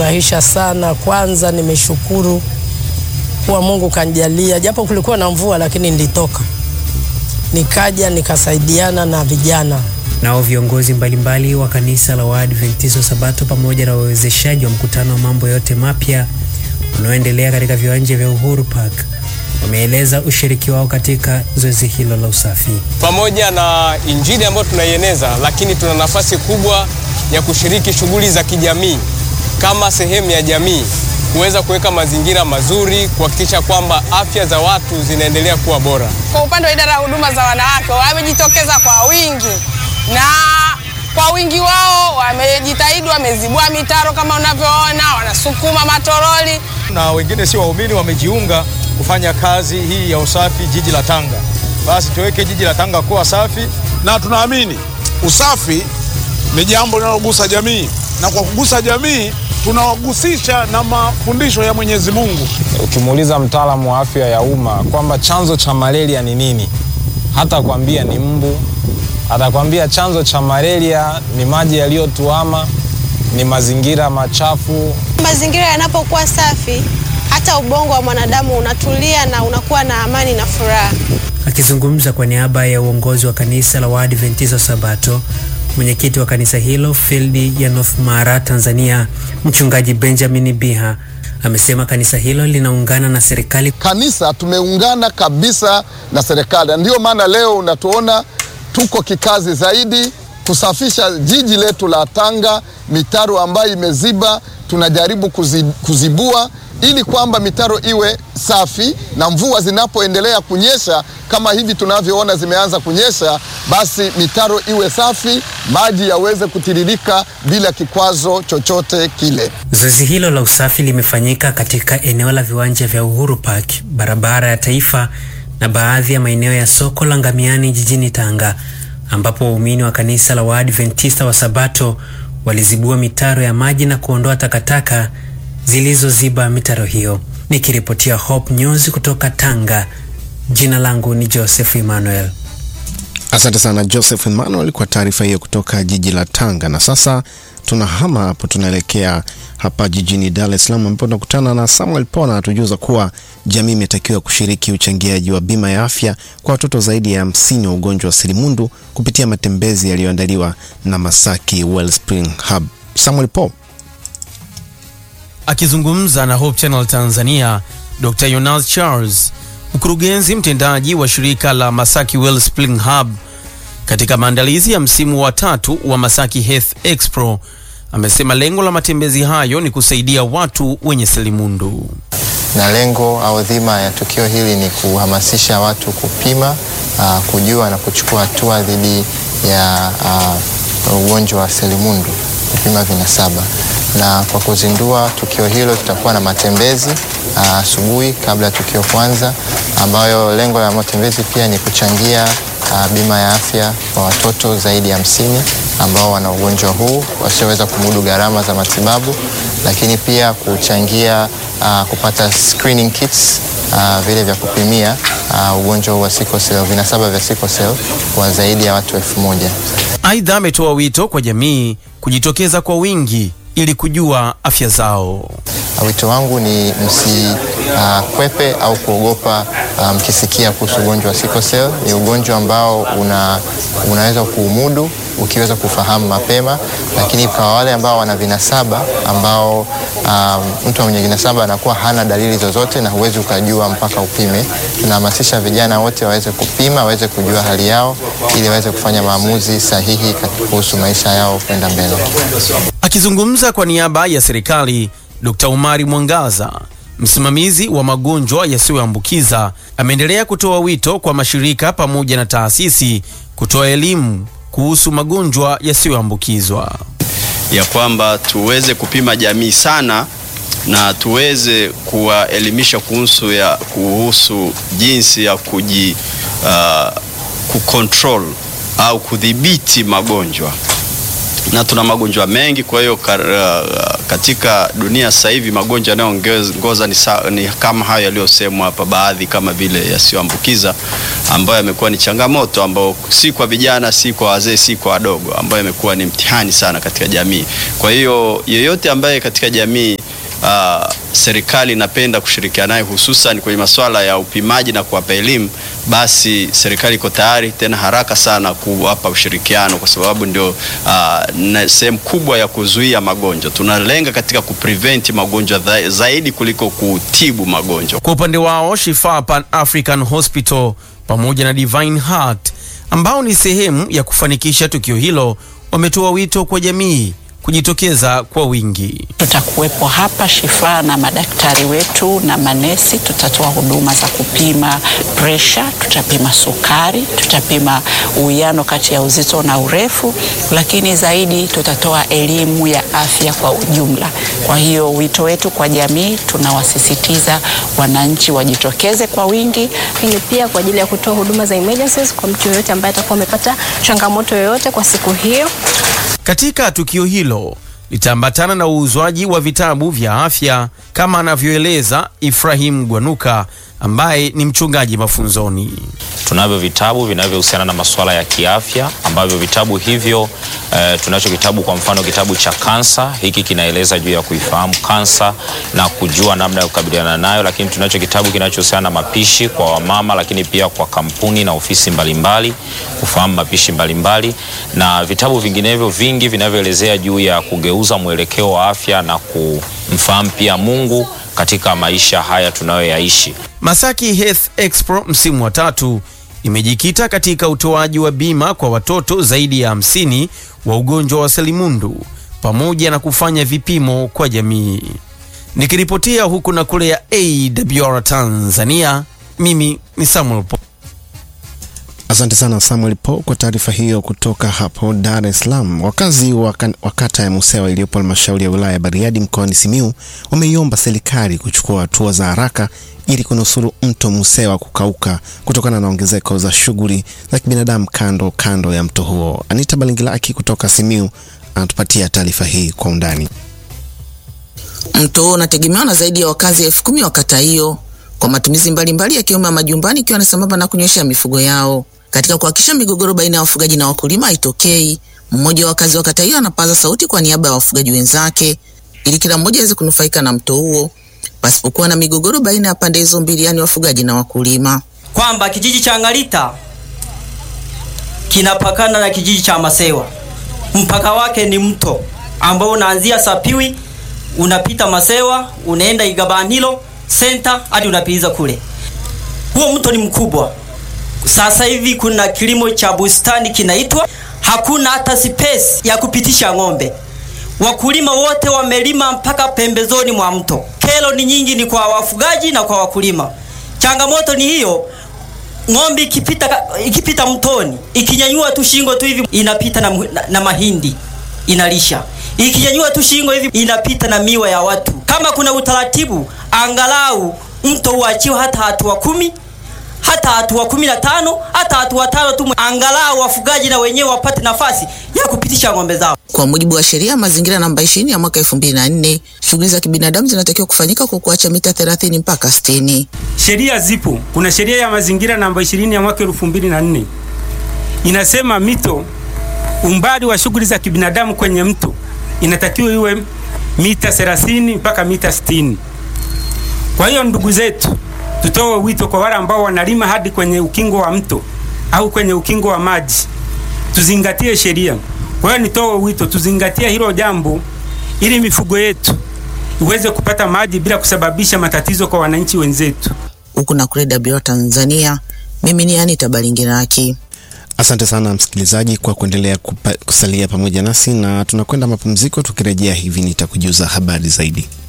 imenifurahisha sana. Kwanza nimeshukuru kuwa Mungu kanijalia, japo kulikuwa na mvua, lakini nilitoka nikaja nikasaidiana na vijana. Nao viongozi mbalimbali wa kanisa la Waadventista Sabato pamoja na wawezeshaji wa mkutano wa mambo yote mapya unaoendelea katika viwanja vya Uhuru Park wameeleza ushiriki wao katika zoezi hilo la usafi. Pamoja na injili ambayo tunaieneza, lakini tuna nafasi kubwa ya kushiriki shughuli za kijamii kama sehemu ya jamii, kuweza kuweka mazingira mazuri, kuhakikisha kwamba afya za watu zinaendelea kuwa bora. Kwa upande wa idara ya huduma za wanawake wamejitokeza kwa wingi na kwa wingi wao wamejitahidi, wamezibua mitaro kama unavyoona, wanasukuma matoroli na wengine si waumini wamejiunga kufanya kazi hii ya usafi jiji la Tanga. Basi tuweke jiji la Tanga kuwa safi, na tunaamini usafi ni jambo linalogusa jamii, na kwa kugusa jamii tunawagusisha na mafundisho ya Mwenyezi Mungu. Ukimuuliza mtaalamu wa afya ya umma kwamba chanzo cha malaria ni nini, hata kwambia ni mbu, atakwambia chanzo cha malaria ni maji yaliyotuama, ni mazingira machafu. Mazingira yanapokuwa safi, hata ubongo wa mwanadamu unatulia na unakuwa na amani na furaha. Akizungumza kwa niaba ya uongozi wa kanisa la Waadventista Sabato, mwenyekiti wa kanisa hilo fildi ya North Mara, Tanzania, mchungaji Benjamin Biha amesema kanisa hilo linaungana na serikali. Kanisa tumeungana kabisa na serikali, ndiyo maana leo unatuona tuko kikazi zaidi kusafisha jiji letu la Tanga, mitaro ambayo imeziba tunajaribu kuzibua ili kwamba mitaro iwe safi, na mvua zinapoendelea kunyesha kama hivi tunavyoona zimeanza kunyesha, basi mitaro iwe safi, maji yaweze kutiririka bila kikwazo chochote kile. Zoezi hilo la usafi limefanyika katika eneo la viwanja vya Uhuru Park, barabara ya Taifa na baadhi ya maeneo ya soko la Ngamiani jijini Tanga, ambapo waumini wa kanisa la Waadventista wa Sabato walizibua mitaro ya maji na kuondoa takataka zilizoziba mitaro hiyo. Nikiripotia Hope News kutoka Tanga, jina langu ni Joseph Emmanuel. Asante sana Joseph Emmanuel kwa taarifa hiyo kutoka jiji la Tanga. Na sasa tunahama hapo, tunaelekea hapa jijini Dar es Salaam ambapo tunakutana na Samuel Pona atujuza kuwa jamii imetakiwa kushiriki uchangiaji wa bima ya afya kwa watoto zaidi ya hamsini wa ugonjwa wa selimundu kupitia matembezi yaliyoandaliwa na Masaki Wellspring Hub. Samuel Po akizungumza na Hope Channel Tanzania, Dr. Yonas Charles, mkurugenzi mtendaji wa shirika la Masaki Wellspring Hub katika maandalizi ya msimu wa tatu wa Masaki Health Expo amesema lengo la matembezi hayo ni kusaidia watu wenye selimundu. Na lengo au dhima ya tukio hili ni kuhamasisha watu kupima, uh, kujua na kuchukua hatua dhidi ya uh, ugonjwa wa selimundu, kupima vinasaba. Na kwa kuzindua tukio hilo tutakuwa na matembezi asubuhi uh, kabla ya tukio kwanza, ambayo lengo la matembezi pia ni kuchangia uh, bima ya afya kwa watoto zaidi ya hamsini ambao wana ugonjwa huu wasioweza kumudu gharama za matibabu, lakini pia kuchangia uh, kupata screening kits uh, vile vya kupimia uh, ugonjwa huu wa sickle cell, vinasaba vya sickle cell kwa zaidi ya watu elfu moja. Aidha, ametoa wito kwa jamii kujitokeza kwa wingi ili kujua afya zao. Wito wangu ni msikwepe uh, au kuogopa mkisikia um, kuhusu ugonjwa wa sickle cell. Ni ugonjwa ambao una, unaweza kuumudu ukiweza kufahamu mapema, lakini kwa wale ambao wana vinasaba ambao um, mtu mwenye vinasaba anakuwa hana dalili zozote na huwezi ukajua mpaka upime. Tunahamasisha vijana wote waweze kupima, waweze kujua hali yao ili waweze kufanya maamuzi sahihi kuhusu maisha yao kwenda mbele. Akizungumza kwa niaba ya serikali, Dr. Umari Mwangaza, msimamizi wa magonjwa yasiyoambukiza, ameendelea kutoa wito kwa mashirika pamoja na taasisi kutoa elimu kuhusu magonjwa yasiyoambukizwa, ya kwamba tuweze kupima jamii sana na tuweze kuwaelimisha kuhusu ya kuhusu jinsi ya kuji uh, kucontrol au kudhibiti magonjwa na tuna magonjwa mengi. Kwa hiyo katika dunia sasa hivi magonjwa yanayoongoza ni, ni kama hayo yaliyosemwa hapa, baadhi kama vile yasiyoambukiza ambayo yamekuwa ni changamoto, ambayo si kwa vijana, si kwa wazee, si kwa wadogo, ambayo yamekuwa ni mtihani sana katika jamii. Kwa hiyo yeyote ambaye katika jamii uh, serikali inapenda kushirikiana naye hususan kwenye masuala ya upimaji na kuwapa elimu, basi serikali iko tayari tena haraka sana kuwapa ushirikiano, kwa sababu ndio uh, sehemu kubwa ya kuzuia magonjwa. Tunalenga katika kuprevent magonjwa zaidi kuliko kutibu magonjwa. Kwa upande wao Shifa Pan African Hospital pamoja na Divine Heart ambao ni sehemu ya kufanikisha tukio hilo wametoa wito kwa jamii kujitokeza kwa wingi. Tutakuwepo hapa Shifaa na madaktari wetu na manesi. Tutatoa huduma za kupima presha, tutapima sukari, tutapima uwiano kati ya uzito na urefu, lakini zaidi tutatoa elimu ya afya kwa ujumla. Kwa hiyo wito wetu kwa jamii, tunawasisitiza wananchi wajitokeze kwa wingi, lakini pia kwa ajili ya kutoa huduma za emergencies kwa mtu yoyote ambaye atakuwa amepata changamoto yoyote kwa siku hiyo. Katika tukio hilo litaambatana na uuzwaji wa vitabu vya afya kama anavyoeleza Ibrahim Gwanuka ambaye ni mchungaji mafunzoni. Tunavyo vitabu vinavyohusiana na masuala ya kiafya ambavyo vitabu hivyo eh, tunacho kitabu kwa mfano kitabu cha kansa. Hiki kinaeleza juu ya kuifahamu kansa na kujua namna ya kukabiliana nayo, lakini tunacho kitabu kinachohusiana na mapishi kwa wamama, lakini pia kwa kampuni na ofisi mbalimbali kufahamu mapishi mbalimbali, na vitabu vinginevyo vingi vinavyoelezea juu ya kugeuza mwelekeo wa afya na kumfahamu pia Mungu katika maisha haya tunayoyaishi. Masaki Health Expo msimu wa tatu imejikita katika utoaji wa bima kwa watoto zaidi ya hamsini wa ugonjwa wa selimundu pamoja na kufanya vipimo kwa jamii. Nikiripotia huku na kule ya AWR Tanzania, mimi ni Samuel po. Asante sana Samuel Po kwa taarifa hiyo kutoka hapo Dar es Salaam. Wakazi wa kata ya Musewa iliyopo halmashauri ya wilaya ya Bariadi mkoani Simiu wameiomba serikali kuchukua hatua za haraka ili kunusuru mto Musewa kukauka kutokana na ongezeko za shughuli za kibinadamu kando kando ya mto huo. Anita Balingilaki kutoka Simiu anatupatia taarifa hii kwa undani. Mto huo unategemewa na zaidi ya wakazi elfu kumi wa kata hiyo kwa matumizi mbalimbali yakiwemo ya majumbani, ikiwa ni sambamba na kunywesha mifugo yao. Katika kuhakikisha migogoro baina ya wafugaji na wakulima haitokei, mmoja wa wakazi wa kata hiyo anapaza sauti kwa niaba ya wafugaji wenzake ili kila mmoja aweze kunufaika na mto huo pasipokuwa na migogoro baina ya pande hizo mbili, yani wafugaji na wakulima, kwamba kijiji cha Ngalita kinapakana na kijiji cha Masewa. Mpaka wake ni mto ambao unaanzia Sapiwi, unapita Masewa, unaenda Igabanilo senta hadi unapiliza kule. Huo mto ni mkubwa. Sasa hivi kuna kilimo cha bustani kinaitwa, hakuna hata space ya kupitisha ng'ombe. Wakulima wote wamelima mpaka pembezoni mwa mto. Kero ni nyingi, ni kwa wafugaji na kwa wakulima. Changamoto ni hiyo, ng'ombe ikipita, ikipita mtoni ikinyanyua tu shingo tu hivi inapita na, na, na mahindi inalisha, ikinyanyua tu shingo hivi inapita na miwa ya watu. Kama kuna utaratibu, angalau mto uachiwe hata hatua kumi hata hatua kumi na tano hata hatua tano tu, angalau wafugaji na wenyewe wapate nafasi ya kupitisha ng'ombe zao. Kwa mujibu wa sheria ya mazingira namba 20 ya mwaka 2004, shughuli za kibinadamu zinatakiwa kufanyika kwa kuacha mita 30 mpaka 60. Sheria zipo. Kuna sheria ya mazingira namba 20 ya mwaka 2004 inasema mito, umbali wa shughuli za kibinadamu kwenye mto inatakiwa iwe mita 30 mpaka mita 60. Kwa hiyo ndugu zetu, tutoe wito kwa wale ambao wanalima hadi kwenye ukingo wa mto au kwenye ukingo wa maji, tuzingatie sheria. Kwa hiyo nitoe wito tuzingatie hilo jambo, ili mifugo yetu iweze kupata maji bila kusababisha matatizo kwa wananchi wenzetu. Huku na kule WR Tanzania, mimi ni Anita Balingiraki. Asante sana msikilizaji kwa kuendelea kupa, kusalia pamoja nasi na tunakwenda mapumziko. Tukirejea hivi nitakujuza habari zaidi.